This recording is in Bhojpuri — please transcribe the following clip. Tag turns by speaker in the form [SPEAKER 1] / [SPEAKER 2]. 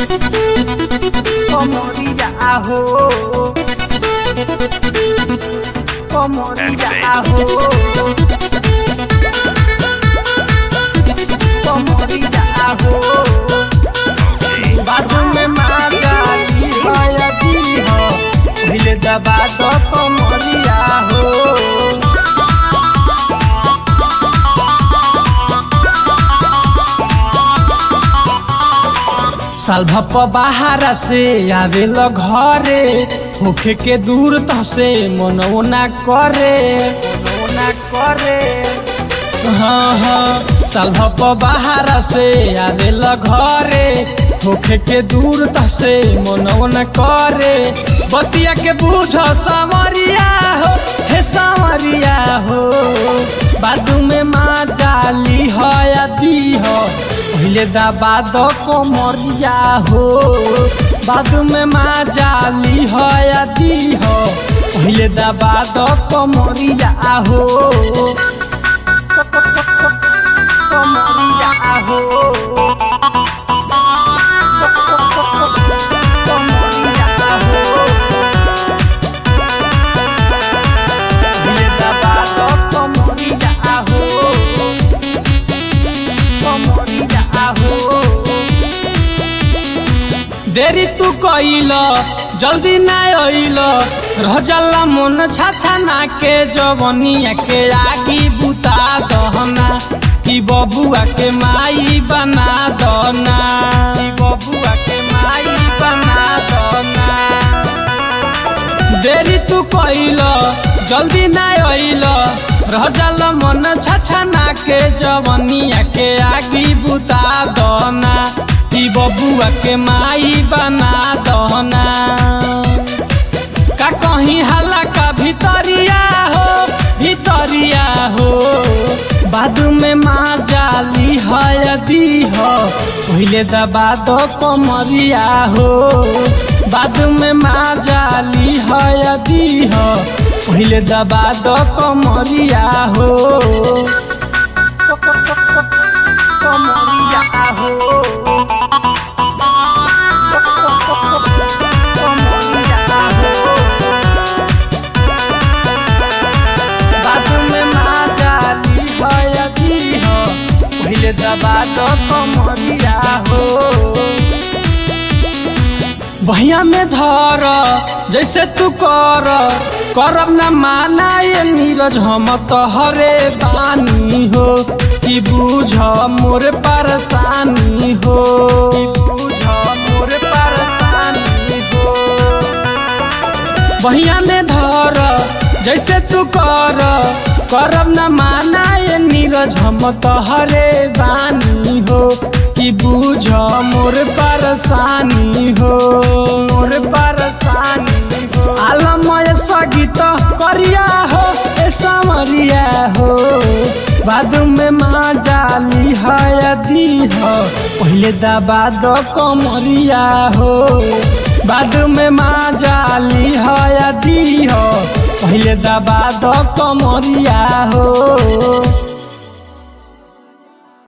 [SPEAKER 1] Comodilla ajo. Comodilla ajo. Comodilla ajo. बाजू में माता की भया दी हो पहले दबा दो कमरिया हो साल भप बाहर से आवेल घरे होखे के दूर त से मनवो ना करे मनवो ना करे हाँ हाँ साल भप बाहर से आवेल घरे होखे के दूर त से मनवो ना करे बतिया के बूझ सावरिया हो हे सावरिया हो बाजू में माँ जाली हो या दी हो पहले दबा दो कोमरिया हो बाजू में माँ जाली हो या दी हो पहले दबा दो कोमरिया हो कोमरिया हो कोमरिया हो पहले दबा दो कोमरिया हो कोमरिया हो देरी तू कइल जल्दी ना अइल रह जाला मन छाछा ना के जवनिया के आगी बुता दहना कि बबुआ के माई बना दना कि बबुआ के माई बना दना देरी तू कइल जल्दी ना अइल रह जाल मन छाछा ना के जवनिया के आगी बुता दना कि बबुआ के माई बना दना का कहीं हल्ला का भितरिया हो भितरिया हो बादू में माँ जाली है यदि हो पहले दबा दो कमरिया हो बादू में माँ जाली है यदि हो पहले दबा दो कमरिया हो कमरिया हो कमरिया हो बाजू में माँ जाली भयती हो पहले दबा दो कमरिया हो भैया में धर जैसे तू कर करब न माना ये नीरज हम तोहरे बानी हो कि बूझ मोर परेशानी हो कि बूझ मोर परेशानी हो बहिया में धर जैसे तू कर करब न माना ये नीरज हम तोहरे बानी हो कि बूझ मोर परेशानी हो मोर परेशानी हो आलमय सगीत करिया हो ए समरिया हो बादू में माँ जाली है यदि हो पहले दबा दो कमरिया हो बादू में माँ जाली है यदि हो पहले दबा दो कमरिया हो